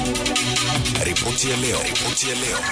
Ripoti ya leo. Ripoti ya leo.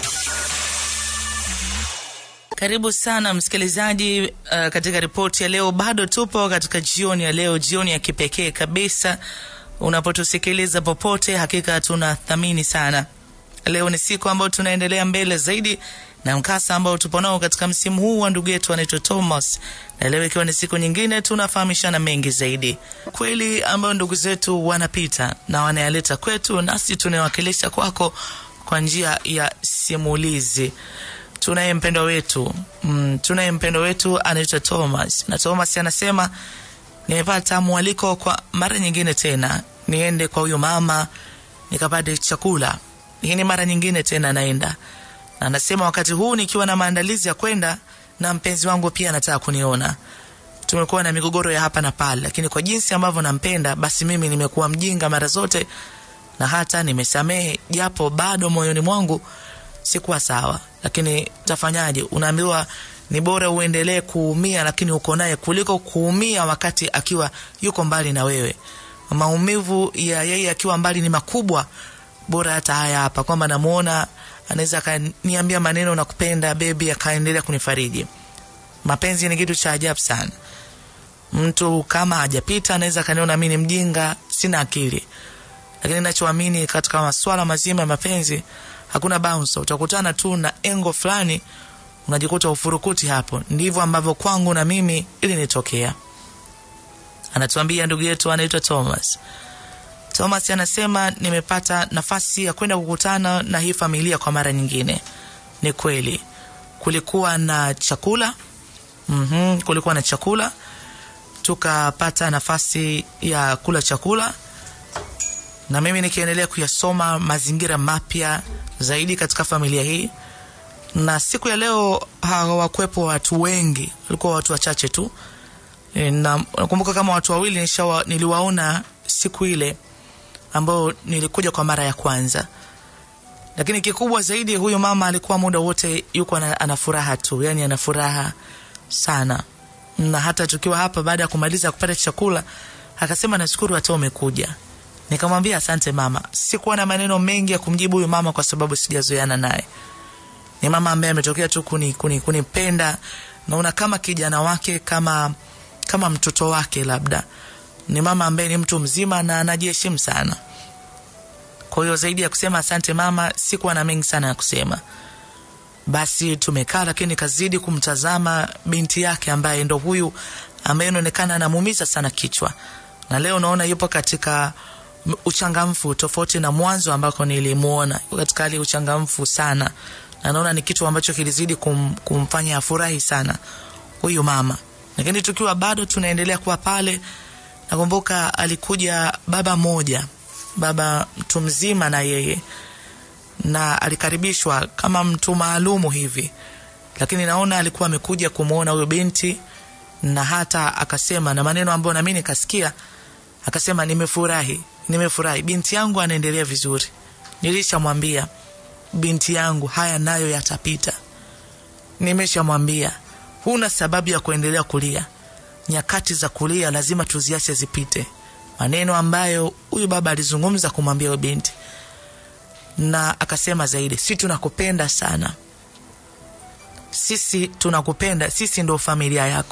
Karibu sana msikilizaji, uh, katika ripoti ya leo. Bado tupo katika jioni ya leo, jioni ya kipekee kabisa. Unapotusikiliza popote, hakika tunathamini sana. Leo ni siku ambayo tunaendelea mbele zaidi na mkasa ambao tupo nao katika msimu huu wa ndugu yetu anaitwa Thomas, na leo ikiwa ni siku nyingine, tunafahamishana mengi zaidi, kweli ambayo ndugu zetu wanapita na wanayaleta kwetu, nasi tunawakilisha kwako kwa njia ya simulizi. Tunaye mpendo wetu mm, tunaye mpendo wetu anaitwa Thomas, na Thomas anasema nimepata mwaliko kwa mara nyingine tena niende kwa huyo mama nikapate chakula. Hii ni mara nyingine tena naenda na anasema wakati huu nikiwa na maandalizi ya kwenda na mpenzi wangu pia anataka kuniona. Tumekuwa na migogoro ya hapa na pale, lakini kwa jinsi ambavyo nampenda, basi mimi nimekuwa mjinga mara zote na hata nimesamehe, japo bado moyoni mwangu sikuwa sawa. Lakini tafanyaje? Unaambiwa ni bora uendelee kuumia, lakini uko naye kuliko kuumia wakati akiwa yuko mbali na wewe. Maumivu ya yeye akiwa mbali ni makubwa. Bora hata haya hapa kwamba namuona anaweza akaniambia maneno na kupenda bebi, akaendelea kunifariji. Mapenzi ni kitu cha ajabu sana. Mtu kama hajapita anaweza akaniona mimi ni mjinga, sina akili, lakini nachoamini katika maswala mazima ya mapenzi hakuna bounce. Utakutana tu na engo fulani, unajikuta ufurukuti hapo. Ndivyo ambavyo kwangu na mimi ili nitokea. Anatuambia ndugu yetu anaitwa Thomas. Thomas anasema nimepata nafasi ya kwenda kukutana na hii familia kwa mara nyingine. Ni kweli kulikuwa na chakula mm-hmm, kulikuwa na chakula, tukapata nafasi ya kula chakula, na mimi nikiendelea kuyasoma mazingira mapya zaidi katika familia hii. Na siku ya leo hawakuwepo watu wengi, walikuwa watu wachache tu, na nakumbuka kama watu wawili nishawa, niliwaona siku ile ambao nilikuja kwa mara ya kwanza, lakini kikubwa zaidi, huyu mama alikuwa muda wote yuko ana furaha tu, yani ana furaha sana. Na hata tukiwa hapa, baada ya kumaliza kupata chakula, akasema nashukuru hata umekuja. Nikamwambia asante mama. Sikuwa na maneno mengi ya kumjibu huyu mama kwa sababu sijazoeana naye. Ni mama ambaye ametokea tu kuni, kuni, kunipenda, naona kama kijana wake, kama kama mtoto wake labda ni mama ambaye ni mtu mzima na anajiheshimu sana. Kwa hiyo zaidi ya kusema asante mama, sikuwa na mengi sana ya kusema. Basi tumekaa, lakini kazidi kumtazama binti yake ambaye ndo huyu ambaye inaonekana anamuumiza sana kichwa, na leo naona yupo katika uchangamfu tofauti na mwanzo ambako nilimuona katika hali uchangamfu sana, na naona ni kitu ambacho kilizidi kum, kumfanya afurahi sana huyu mama. Lakini tukiwa bado tunaendelea kuwa pale Nakumbuka alikuja baba moja, baba mtu mzima na yeye, na alikaribishwa kama mtu maalumu hivi, lakini naona alikuwa amekuja kumwona huyo binti, na hata akasema na maneno ambayo nami nikasikia, akasema nimefurahi, nimefurahi, binti yangu anaendelea vizuri. Nilishamwambia binti yangu haya nayo yatapita, nimeshamwambia huna sababu ya kuendelea kulia nyakati za kulia lazima tuziache zipite. Maneno ambayo huyu baba alizungumza kumwambia huyo binti, na akasema zaidi, si tunakupenda sana, sisi tunakupenda, sisi ndo familia yako.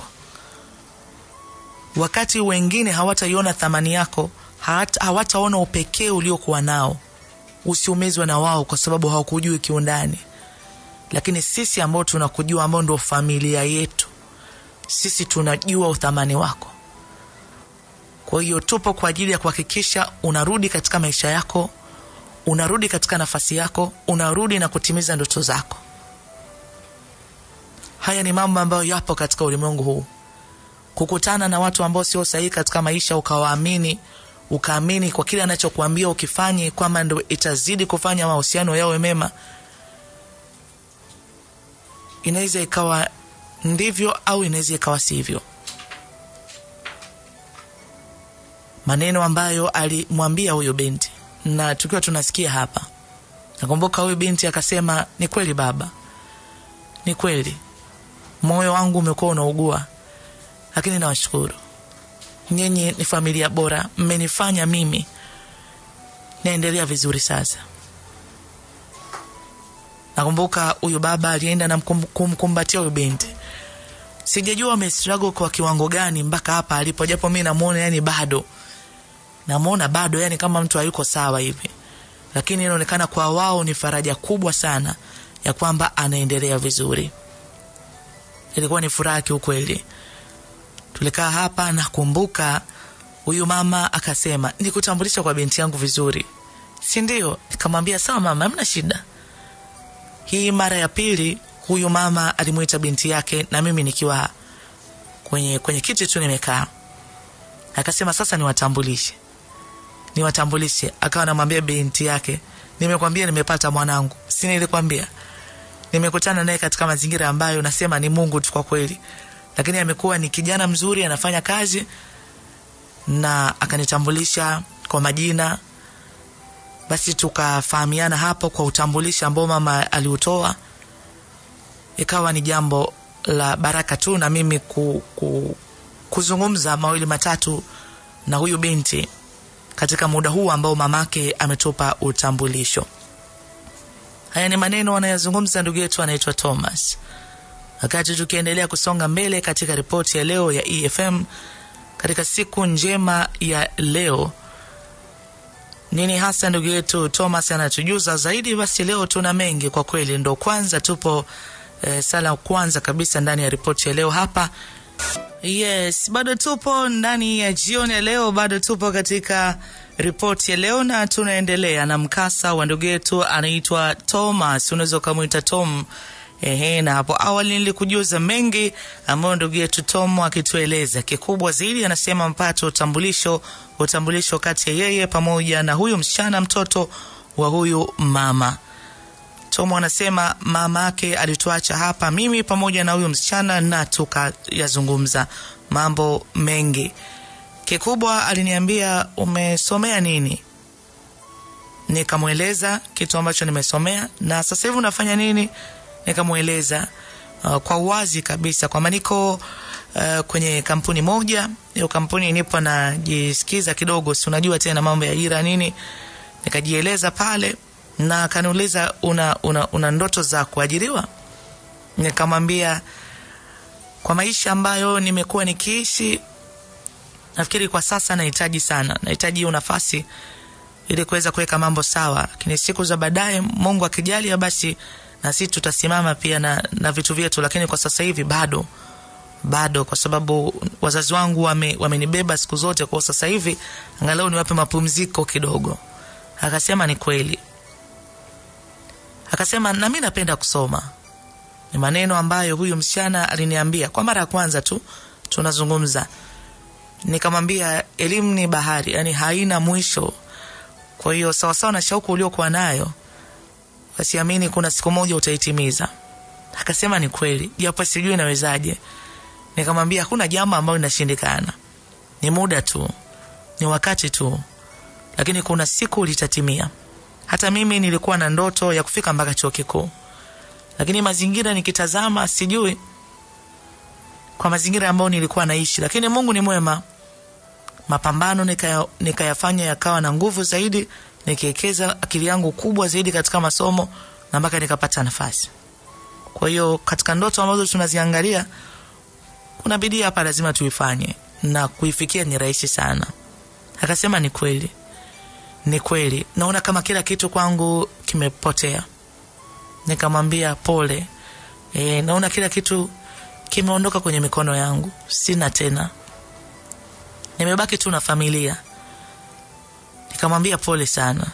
Wakati wengine hawataiona thamani yako, hawataona upekee uliokuwa nao, usiumizwe na wao kwa sababu hawakujui kiundani, lakini sisi ambao tunakujua, ambao ndo familia yetu sisi tunajua uthamani wako. Kwa hiyo tupo kwa ajili ya kuhakikisha unarudi katika maisha yako, unarudi katika nafasi yako, unarudi na kutimiza ndoto zako. Haya ni mambo ambayo yapo katika ulimwengu huu. Kukutana na watu ambao sio sahihi katika maisha, ukawaamini, ukaamini kwa kile anachokuambia ukifanye, kwamba ndo itazidi kufanya mahusiano yawe mema, inaweza ikawa ndivyo au inaweza ikawa sivyo. Maneno ambayo alimwambia huyo binti, na tukiwa tunasikia hapa, nakumbuka huyu binti akasema, ni kweli baba, ni kweli moyo wangu umekuwa unaugua, lakini nawashukuru nyinyi, ni familia bora, mmenifanya mimi naendelea vizuri sasa. Nakumbuka huyu baba alienda na mkum- kumkumbatia huyu binti. Sijajua amestruggle kwa kiwango gani mpaka hapa alipo, japo mi namuona yani bado namuona bado yani kama mtu hayuko sawa hivi, lakini inaonekana kwa wao ni faraja kubwa sana ya kwamba anaendelea vizuri. Ilikuwa ni furaha kiukweli. Tulikaa hapa, nakumbuka huyu mama akasema, nikutambulisha kwa binti yangu vizuri, si ndio? Nikamwambia sawa mama, hamna shida. Hii mara ya pili huyu mama alimwita binti yake na mimi nikiwa kwenye, kwenye kiti tu nimekaa, akasema sasa niwatambulishe, niwatambulishe. Akawa anamwambia binti yake, nimekwambia nimepata mwanangu, si nilikwambia? Nimekutana naye katika mazingira ambayo nasema ni Mungu tu kwa kweli, lakini amekuwa ni kijana mzuri, anafanya kazi na akanitambulisha kwa majina basi tukafahamiana hapo kwa utambulisho ambao mama aliutoa. Ikawa ni jambo la baraka tu na mimi ku, ku, kuzungumza mawili matatu na huyu binti katika muda huu ambao mamake ametupa utambulisho. Haya ni maneno anayozungumza ndugu yetu anaitwa Thomas. Wakati tukiendelea kusonga mbele katika ripoti ya leo ya EFM katika siku njema ya leo nini hasa ndugu yetu Thomas anatujuza zaidi. Basi leo tuna mengi kwa kweli, ndo kwanza tupo eh, sala kwanza kabisa ndani ya ripoti ya leo hapa. Yes, bado tupo ndani ya jioni ya leo, bado tupo katika ripoti ya leo na tunaendelea na mkasa wa ndugu yetu anaitwa Thomas, unaweza ukamwita Tom. Ehe, na hapo awali nilikujuza mengi ambayo ndugu yetu Tom akitueleza. Kikubwa zaidi anasema mpate utambulisho, utambulisho kati ya yeye pamoja na huyu msichana, mtoto wa huyu mama. Tom anasema mama yake alituacha hapa mimi pamoja na huyu msichana na tukayazungumza mambo mengi. Kikubwa aliniambia umesomea nini? Nikamweleza kitu ambacho nimesomea na sasa hivi unafanya nini? Nikamweleza uh, kwa uwazi kabisa kwamba niko uh, kwenye kampuni moja. Hiyo kampuni nipo najisikiza kidogo, si unajua tena mambo ya ajira nini. Nikajieleza pale na akaniuliza una, una, una ndoto za kuajiriwa? Nikamwambia kwa maisha ambayo nimekuwa nikiishi, nafikiri kwa sasa nahitaji sana, nahitaji hiyo nafasi ili kuweza kuweka mambo sawa, lakini siku za baadaye, Mungu akijalia, basi na sisi tutasimama pia na, na vitu vyetu, lakini kwa sasa hivi bado bado, kwa sababu wazazi wangu wame, wamenibeba siku zote, kwa sasa hivi angalau niwape mapumziko kidogo. Akasema ni kweli, akasema na mimi napenda kusoma. Ni maneno ambayo huyu msichana aliniambia kwa mara ya kwanza tu tunazungumza. Nikamwambia elimu ni bahari, yani haina mwisho. Kwa hiyo sawasawa na shauku uliokuwa nayo, wasiamini kuna siku moja utaitimiza. Akasema ni kweli, japo sijui nawezaje. Nikamwambia hakuna jambo ambalo linashindikana, ni muda tu, ni wakati tu, lakini kuna siku litatimia. Hata mimi nilikuwa na ndoto ya kufika mpaka chuo kikuu, lakini mazingira nikitazama, sijui kwa mazingira ambayo nilikuwa naishi, lakini Mungu ni mwema. Mapambano nikaya- nikayafanya yakawa na nguvu zaidi, nikiwekeza akili yangu kubwa zaidi katika masomo na mpaka nikapata nafasi. Kwa hiyo katika ndoto ambazo tunaziangalia, kuna bidii hapa lazima tuifanye, na kuifikia ni rahisi sana. Akasema ni kweli, ni kweli, naona kama kila kitu kwangu kimepotea. Nikamwambia pole, e, naona kila kitu kimeondoka kwenye mikono yangu, sina tena, nimebaki tu na familia. Nikamwambia pole sana,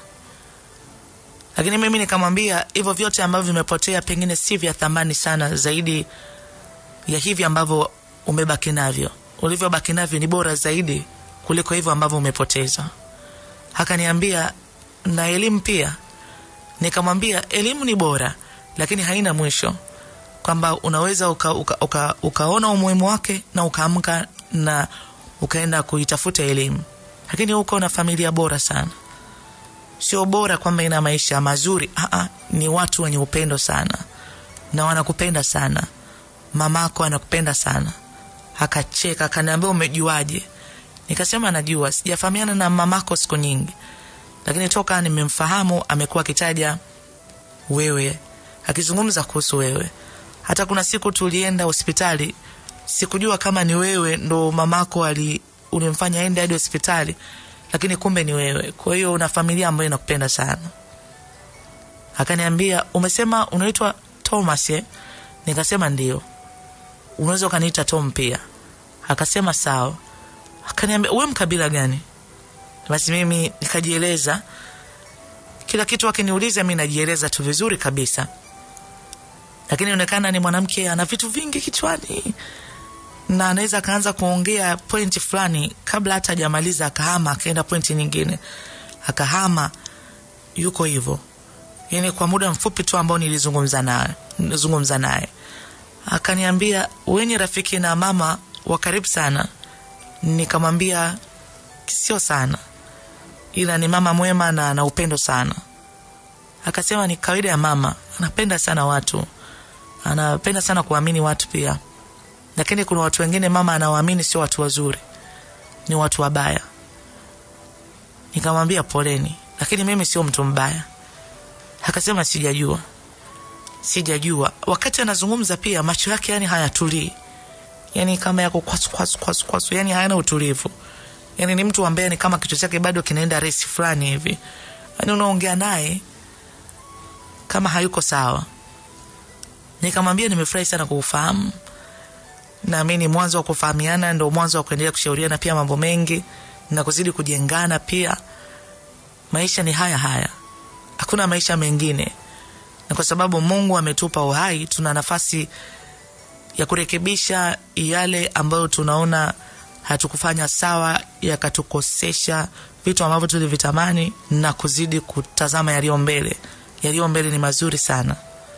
lakini mimi nikamwambia hivyo vyote ambavyo vimepotea pengine si vya thamani sana zaidi ya hivi ambavyo umebaki navyo. Ulivyobaki navyo ni bora zaidi kuliko hivyo ambavyo umepoteza. Akaniambia na elimu pia. Nikamwambia elimu ni bora, lakini haina mwisho, kwamba unaweza uka, uka, uka, ukaona umuhimu wake na ukaamka na ukaenda kuitafuta elimu, lakini uko na familia bora sana. Sio bora kwamba ina maisha mazuri, aa, ni watu wenye upendo sana na wanakupenda sana. Mamako anakupenda sana. Akacheka akaniambia, umejuaje? Nikasema najua, sijafahamiana na mamako siku nyingi, lakini toka nimemfahamu amekuwa akitaja wewe, akizungumza kuhusu wewe. Hata kuna siku tulienda hospitali, sikujua kama ni wewe ndo mamako ali ulimfanya aende hadi hospitali, lakini kumbe ni wewe. Kwa hiyo una familia ambayo inakupenda sana. Akaniambia, umesema unaitwa Thomas eh? Nikasema ndio. Unaweza ukaniita Tom pia. Akasema sawa. Akaniambia, wewe mkabila gani? Basi mimi nikajieleza kila kitu, akiniuliza mi najieleza tu vizuri kabisa, lakini inaonekana ni mwanamke ana vitu vingi kichwani na anaweza akaanza kuongea pointi fulani kabla hata hajamaliza akahama akaenda pointi nyingine akahama, yuko hivyo yani kwa muda mfupi tu ambao nilizungumza naye nilizungumza naye akaniambia, wenye rafiki na mama wa karibu sana. Nikamwambia sio sana, ila ni mama mwema na ana upendo sana. Akasema ni kawaida ya mama, anapenda sana watu, anapenda sana kuamini watu pia, lakini kuna watu wengine mama anawaamini sio watu wazuri, ni watu wabaya. Nikamwambia poleni, lakini mimi sio mtu mbaya. Akasema sijajua, sijajua. Wakati anazungumza pia macho yake yani hayatulii, yani kama yako kwasu kwasu kwasu kwasu, yani hayana utulivu. Yani ni mtu ambaye ni kama kichwa chake bado kinaenda resi fulani hivi, yani unaongea naye kama hayuko sawa. Nikamwambia nimefurahi sana kuufahamu, naamini mwanzo wa kufahamiana ndo mwanzo wa kuendelea kushauriana pia mambo mengi na kuzidi kujengana pia. Maisha ni haya haya, hakuna maisha mengine, na kwa sababu Mungu ametupa uhai, tuna nafasi ya kurekebisha yale ambayo tunaona hatukufanya sawa, yakatukosesha vitu ambavyo tulivitamani na kuzidi kutazama yaliyo mbele. Yaliyo mbele ni mazuri sana.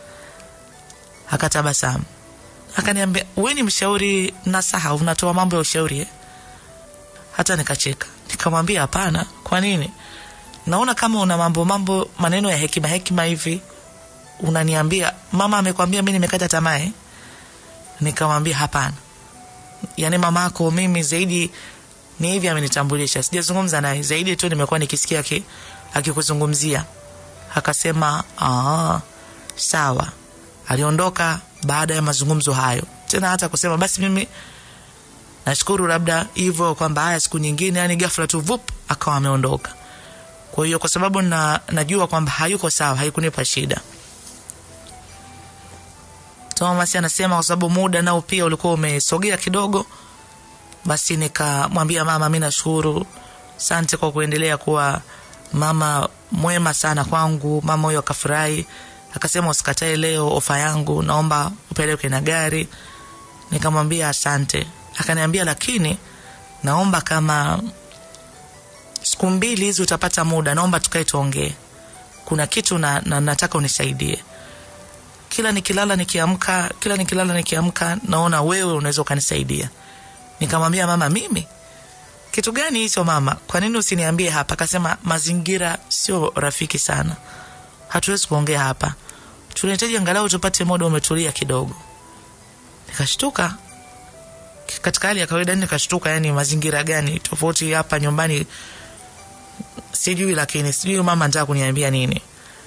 Akatabasamu akaniambia, we ni mshauri nasaha, unatoa mambo ya ushauri eh? Hata nikacheka nikamwambia, hapana. Kwa nini? Naona kama una mambo mambo maneno ya hekima hekima hivi unaniambia. Mama amekwambia mi nimekata tamaa eh? Nikamwambia hapana, yaani mamako mimi zaidi ni hivi, amenitambulisha sijazungumza naye zaidi tu, nimekuwa nikisikia aki- akikuzungumzia. Akasema aa, sawa. Aliondoka baada ya mazungumzo hayo, tena hata kusema basi mimi nashukuru labda hivyo kwamba haya siku nyingine, yani ghafla tu vup akawa ameondoka. Kwa hiyo kwa sababu na, najua kwamba hayuko sawa, haikunipa shida. Thomas anasema kwa sababu muda nao pia ulikuwa umesogea kidogo, basi nikamwambia mama, mi nashukuru, asante kwa kuendelea kuwa mama mwema sana kwangu. Mama huyo akafurahi, akasema usikatae leo ofa yangu, naomba upeleke na gari. Nikamwambia asante. Akaniambia lakini naomba kama siku mbili hizi utapata muda, naomba tukae tuongee, kuna kitu na, na nataka unisaidie kila nikilala nikiamka, kila nikilala nikiamka, naona wewe unaweza ukanisaidia. Nikamwambia mama, mimi kitu gani hicho mama? Kwa nini usiniambie hapa? Akasema mazingira sio rafiki sana, hatuwezi kuongea hapa, tunahitaji angalau tupate muda umetulia kidogo. Nikashtuka katika hali ya kawaida, nikashtuka. Yani mazingira gani tofauti hapa nyumbani? Sijui, lakini sijui mama anataka kuniambia nini.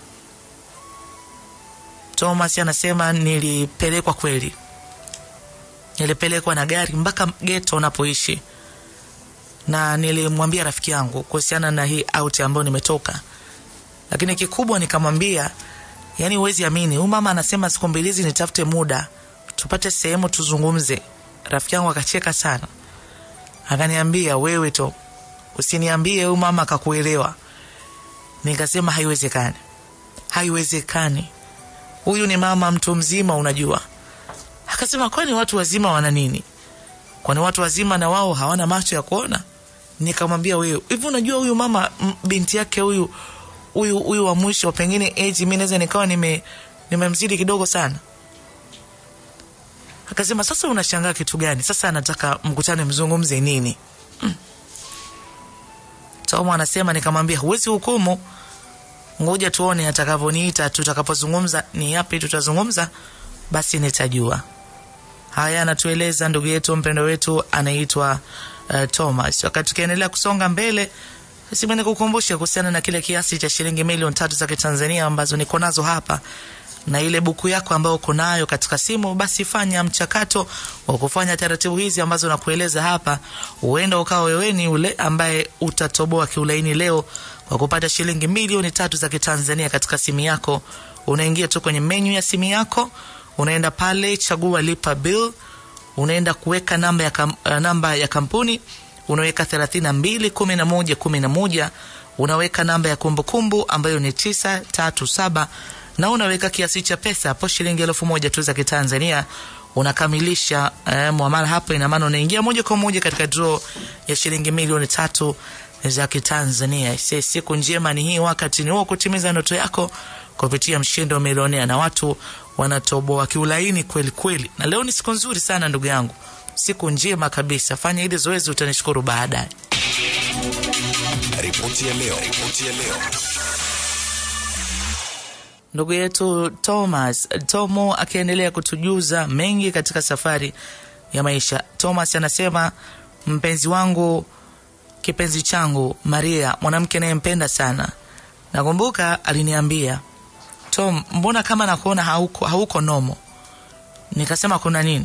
Thomas anasema nilipelekwa kweli, nilipelekwa na gari mpaka geto unapoishi, na nilimwambia rafiki yangu kuhusiana na hii out ambayo nimetoka, lakini kikubwa nikamwambia, yani huwezi amini, huyu mama anasema siku mbili hizi nitafute muda tupate sehemu tuzungumze. Rafiki yangu akacheka sana, akaniambia wewe to usiniambie huyu mama akakuelewa. Nikasema haiwezekani, haiwezekani huyu ni mama mtu mzima, unajua. Akasema kwani watu wazima wana nini? Kwani watu wazima na wao hawana macho ya kuona? Nikamwambia wewe, hivi unajua huyu mama m- binti yake huyu huyu huyu wa mwisho, pengine age mimi naweza nikawa nime nimemzidi kidogo sana. Akasema sasa unashangaa kitu gani? Sasa anataka mkutane mzungumze nini? Mm. Tomo anasema nikamwambia huwezi hukumu ngoja tuone atakavyoniita, tutakapozungumza ni yapi tutazungumza, basi nitajua. Haya anatueleza ndugu yetu mpendo wetu anaitwa uh, Thomas. Wakati tukiendelea kusonga mbele, Sima nikukumbushe kuhusiana na kile kiasi cha shilingi milioni tatu za Kitanzania ambazo niko nazo hapa na ile buku yako ambayo uko nayo katika simu, basi fanya mchakato wa kufanya taratibu hizi ambazo nakueleza hapa. Huenda ukawa wewe ni ule ambaye utatoboa kiulaini leo kwa kupata shilingi milioni tatu za Kitanzania katika simu yako. Unaingia tu kwenye menyu ya simu yako, unaenda pale, chagua lipa bill, unaenda kuweka namba ya, kam, uh, namba ya kampuni unaweka 32 11 11 unaweka namba ya kumbukumbu ambayo ni 937 na unaweka kiasi cha pesa hapo shilingi elfu moja tu za Kitanzania. Unakamilisha eh, muamala hapo, ina maana unaingia moja kwa moja katika draw ya shilingi milioni tatu za Kitanzania. Se, siku njema ni hii, wakati ni huo kutimiza ndoto yako kupitia mshindo wa milionea, na watu wanatoboa kiulaini kweli kweli, na leo ni siku nzuri sana ndugu yangu, siku njema kabisa. Fanya hili zoezi, utanishukuru baadaye. Ripoti ya leo. Ripoti ya leo. Ndugu yetu Thomas Tomo akiendelea kutujuza mengi katika safari ya maisha. Thomas anasema mpenzi wangu, kipenzi changu Maria, mwanamke nayempenda sana. Nakumbuka aliniambia Tom, mbona kama nakuona hauko, hauko nomo. Nikasema kuna nini?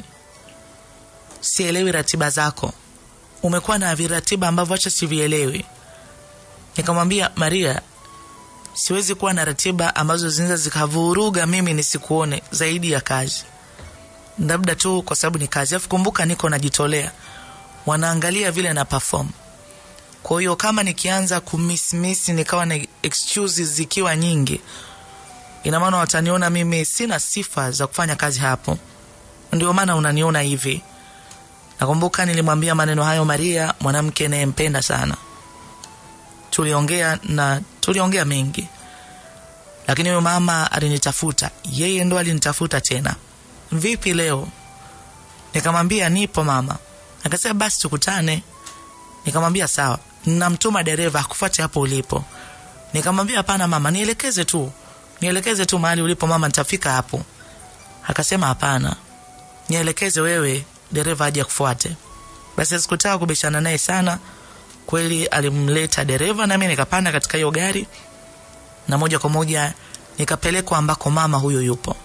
Sielewi ratiba zako, umekuwa na viratiba ambavyo acha sivielewi. Nikamwambia Maria, siwezi kuwa na ratiba ambazo zinaweza zikavuruga mimi nisikuone zaidi ya kazi, labda tu kwa sababu ni kazi. Alafu kumbuka, niko najitolea, wanaangalia vile na perform. Kwa hiyo kama nikianza kumismiss nikawa na excuses zikiwa nyingi, ina maana wataniona mimi sina sifa za kufanya kazi hapo, ndio maana unaniona hivi. Nakumbuka nilimwambia maneno hayo Maria, mwanamke nayempenda sana. Tuliongea na tuliongea mengi, lakini huyo mama alinitafuta, yeye ndo alinitafuta tena. Vipi leo? Nikamwambia nipo mama. Akasema basi tukutane. Nikamwambia sawa, namtuma dereva akufuate hapo ulipo. Nikamwambia hapana mama, nielekeze tu, nielekeze tu mahali ulipo mama, nitafika hapo. Akasema hapana, nielekeze wewe, dereva aje akufuate. Basi sikutaka kubishana naye sana. Kweli alimleta dereva na mimi nikapanda katika hiyo gari na moja kwa moja nikapelekwa ambako mama huyo yupo.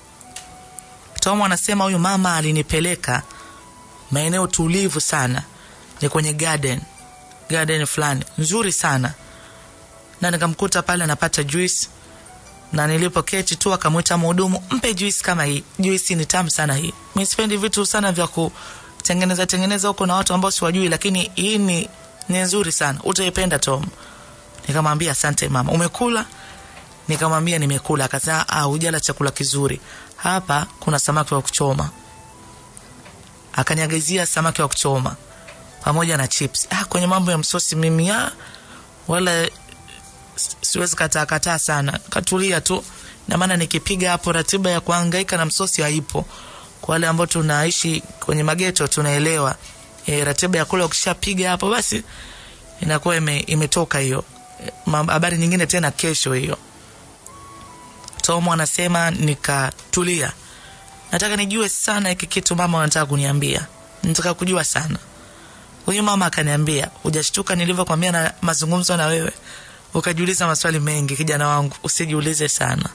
Tom anasema huyu mama alinipeleka maeneo tulivu sana, ni kwenye garden, garden fulani nzuri sana, na nikamkuta pale anapata juice, na nilipoketi tu akamwita mhudumu, mpe juice kama hii, juice ni tamu sana hii. Mimi sipendi vitu sana vya kutengeneza tengeneza huko na watu ambao siwajui, lakini hii ni ni nzuri sana, utaipenda Tom. Nikamwambia asante mama. Umekula? Nikamwambia nimekula. Akasema ah, hujala chakula kizuri. Hapa kuna samaki wa kuchoma. Akaniagizia samaki wa kuchoma pamoja na chips. Ah, kwenye mambo ya msosi mimi ah, wala siwezi kataa kataa sana. Katulia tu. Na maana nikipiga hapo ratiba ya kuhangaika na msosi haipo. Kwa wale ambao tunaishi kwenye mageto tunaelewa. E, ratiba ya kula ukishapiga hapo basi inakuwa ime, imetoka hiyo. Habari nyingine tena kesho hiyo. Tomo anasema nikatulia, nataka nijue sana hiki kitu mama anataka kuniambia, nataka kujua sana. Huyu mama akaniambia, hujashtuka nilivyokwambia na mazungumzo na wewe ukajiuliza maswali mengi? Kijana wangu, usijiulize sana.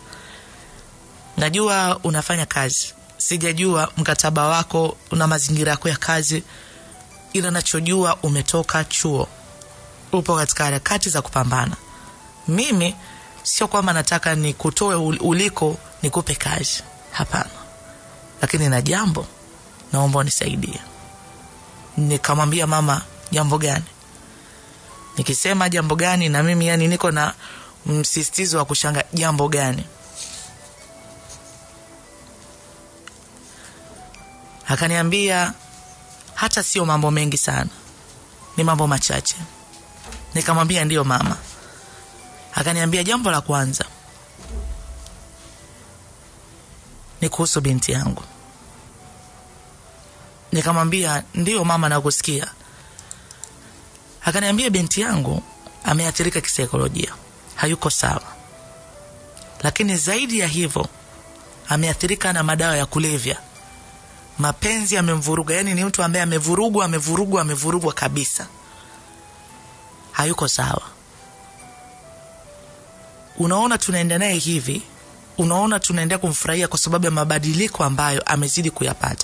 Najua unafanya kazi, sijajua mkataba wako na mazingira yako ya kazi ila nachojua umetoka chuo, upo katika harakati za kupambana. Mimi sio kwamba nataka nikutoe uliko nikupe kazi, hapana, lakini na jambo naomba unisaidie. Nikamwambia mama, jambo gani? Nikisema jambo gani, na mimi yani niko na msisitizo wa kushanga, jambo gani? Akaniambia hata sio mambo mengi sana, ni mambo machache. Nikamwambia ndiyo mama. Akaniambia jambo la kwanza ni kuhusu binti yangu. Nikamwambia ndiyo mama, nakusikia. Akaniambia binti yangu ameathirika kisaikolojia, hayuko sawa, lakini zaidi ya hivyo ameathirika na madawa ya kulevya mapenzi yamemvuruga. Yani ni mtu ambaye amevurugwa, amevurugwa, amevurugwa kabisa, hayuko sawa. unaona tunaenda naye hivi unaona tunaendelea kumfurahia kwa sababu ya mabadiliko ambayo amezidi kuyapata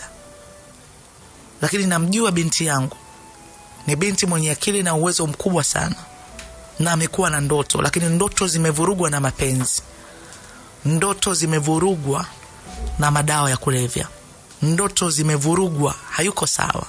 lakini namjua binti yangu ni binti mwenye akili na uwezo mkubwa sana na amekuwa na ndoto lakini ndoto zimevurugwa na mapenzi ndoto zimevurugwa na madawa ya kulevya ndoto zimevurugwa hayuko sawa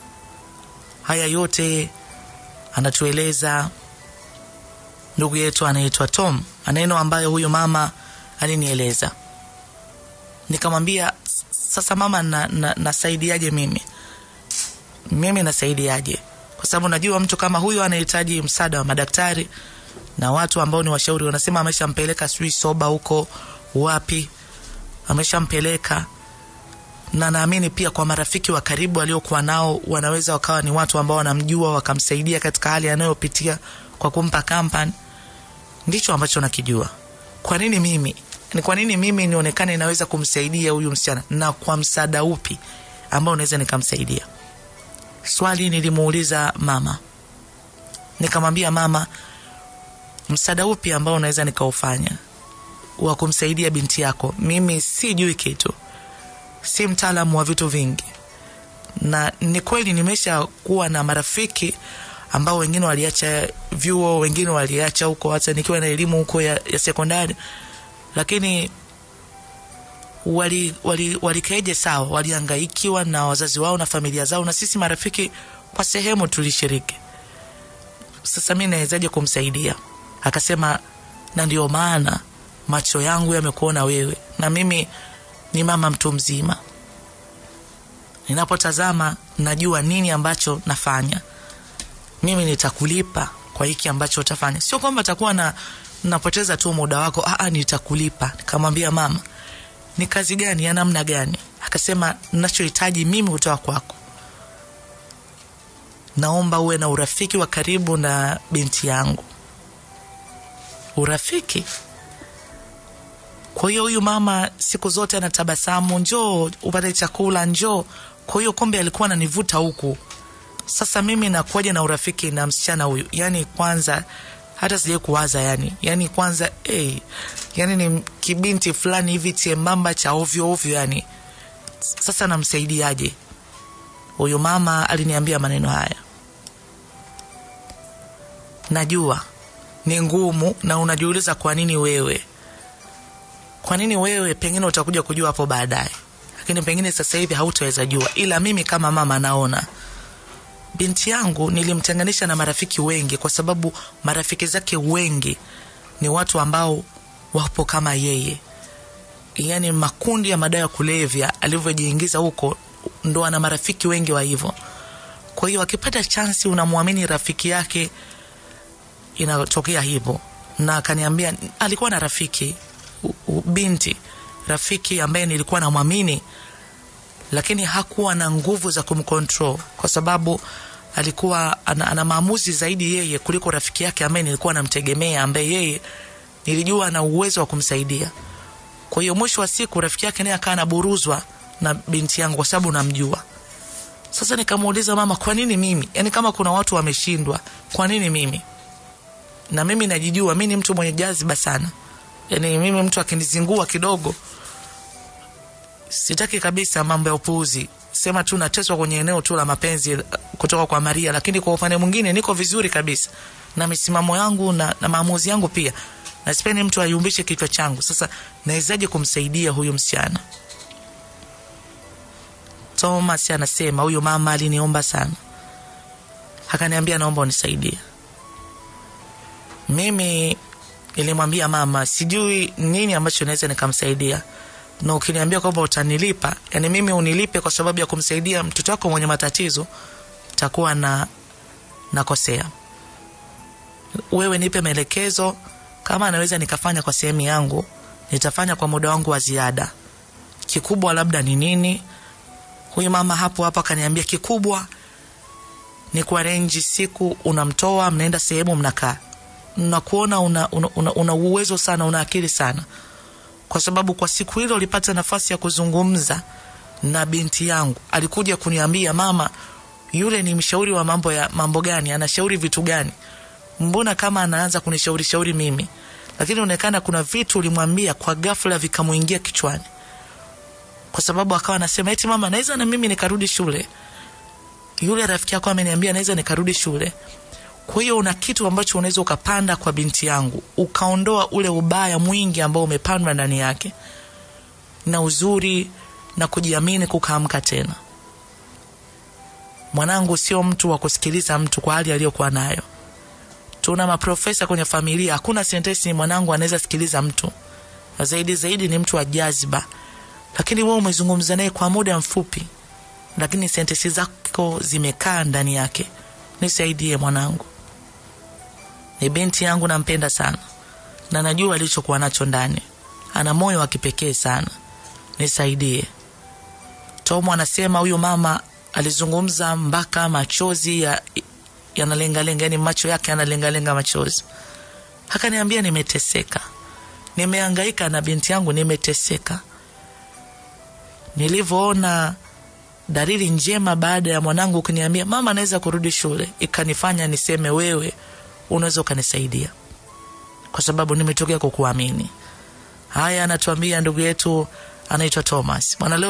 haya yote anatueleza ndugu yetu anaitwa tom maneno ambayo huyu mama alinieleza nikamwambia sasa mama na, na, nasaidiaje mimi mimi nasaidiaje kwa sababu najua mtu kama huyo anahitaji msaada wa madaktari na watu ambao ni washauri wanasema ameshampeleka sijui soba huko wapi ameshampeleka na naamini pia kwa marafiki wa karibu aliokuwa nao wanaweza wakawa ni watu ambao wanamjua wakamsaidia katika hali anayopitia kwa kumpa kampani ndicho ambacho nakijua kwa nini mimi ni kwa nini mimi nionekane naweza kumsaidia huyu msichana na kwa msaada upi ambao naweza nikamsaidia swali nilimuuliza mama nikamwambia mama msaada upi ambao unaweza nikaufanya wa kumsaidia binti yako mimi sijui kitu si mtaalamu wa vitu vingi na ni kweli nimesha kuwa na marafiki ambao wengine waliacha vyuo wengine waliacha huko hata nikiwa na elimu huko ya, ya sekondari lakini walikaeje wali, wali sawa waliangaikiwa na wazazi wao na familia zao na sisi marafiki kwa sehemu tulishiriki sasa mi nawezaje kumsaidia akasema na ndio maana macho yangu yamekuona wewe na mimi ni mama mtu mzima ninapotazama najua nini ambacho nafanya mimi nitakulipa kwa hiki ambacho utafanya sio kwamba takuwa na napoteza tu muda wako Aa, nitakulipa nikamwambia mama ni kazi gani ya namna gani akasema nachohitaji mimi kutoka kwako naomba uwe na urafiki wa karibu na binti yangu urafiki kwa hiyo huyu mama siku zote anatabasamu njoo upate chakula njoo kwa hiyo kombe alikuwa ananivuta huku sasa mimi nakuaja na urafiki na msichana huyu yani kwanza hata sijai kuwaza yani yani kwanza hey, yani ni kibinti fulani hivi chembamba cha ovyo ovyo yani sasa namsaidiaje huyu mama aliniambia maneno haya najua ni ngumu na unajiuliza kwa nini wewe kwa nini wewe pengine utakuja kujua hapo baadaye lakini pengine sasa hivi hautaweza jua ila mimi kama mama naona binti yangu nilimtenganisha na marafiki wengi kwa sababu marafiki zake wengi ni watu ambao wapo kama yeye yaani makundi ya madawa ya kulevya alivyojiingiza huko ndo ana marafiki wengi wa hivyo kwa hiyo akipata chansi unamwamini rafiki yake inatokea hivyo na akaniambia alikuwa na rafiki u, u, binti rafiki ambaye nilikuwa namwamini lakini hakuwa na nguvu za kumcontrol kwa sababu alikuwa ana, ana maamuzi zaidi yeye kuliko rafiki yake ambaye nilikuwa namtegemea ambaye yeye nilijua ana uwezo wa kumsaidia kwa hiyo mwisho wa siku rafiki yake naye akaa anaburuzwa na binti yangu kwa sababu namjua sasa nikamuuliza mama kwa nini mimi yaani kama kuna watu wameshindwa kwa nini mimi na mimi najijua mi ni mtu mwenye jaziba sana yaani mimi mtu akinizingua kidogo sitaki kabisa mambo ya upuuzi sema tu nateswa kwenye eneo tu la mapenzi kutoka kwa maria lakini kwa upande mwingine niko vizuri kabisa na misimamo yangu na, na maamuzi yangu pia na sipendi mtu ayumbishe kichwa changu sasa nawezaje kumsaidia huyu msichana thomas anasema huyu mama aliniomba sana akaniambia naomba unisaidie mimi nilimwambia mama sijui nini ambacho naweza nikamsaidia na ukiniambia kwamba utanilipa yani mimi unilipe kwa sababu ya kumsaidia mtoto wako mwenye matatizo takuwa na nakosea wewe nipe maelekezo kama anaweza nikafanya kwa sehemu yangu nitafanya kwa muda wangu wa ziada kikubwa labda ni nini huyu mama hapo hapo akaniambia kikubwa ni kuarenji siku unamtoa mnaenda sehemu mnakaa nakuona una, una, una, una uwezo sana una akili sana kwa sababu kwa siku hilo ulipata nafasi ya kuzungumza na binti yangu alikuja kuniambia mama yule ni mshauri wa mambo ya mambo gani anashauri vitu gani mbona kama anaanza kunishauri shauri mimi lakini onekana kuna vitu ulimwambia kwa ghafla vikamwingia kichwani, kwa sababu akawa anasema eti mama, naweza na mimi nikarudi shule. Yule rafiki yako ameniambia naweza nikarudi shule. Kwa hiyo una kitu ambacho unaweza ukapanda kwa binti yangu, ukaondoa ule ubaya mwingi ambao umepandwa ndani yake, na uzuri na kujiamini kukaamka tena. Mwanangu sio mtu wa kusikiliza mtu kwa hali aliyokuwa nayo. Tuna maprofesa kwenye familia, hakuna sentensi mwanangu anaweza sikiliza mtu. Zaidi zaidi ni mtu wa jaziba, lakini wewe umezungumza naye kwa muda mfupi, lakini sentensi zako zimekaa ndani yake. Nisaidie mwanangu, ni binti yangu, nampenda sana na najua alichokuwa nacho ndani. Ana moyo wa kipekee sana, nisaidie. Tomo anasema huyu mama alizungumza mpaka machozi ya yanalengalenga, yani macho yake yanalengalenga machozi. Akaniambia, nimeteseka, nimehangaika na binti yangu, nimeteseka. Nilivyoona dalili njema baada ya mwanangu kuniambia mama anaweza kurudi shule, ikanifanya niseme wewe unaweza ukanisaidia, kwa sababu nimetokea kukuamini. Haya anatuambia ndugu yetu anaitwa Thomas Bwana leo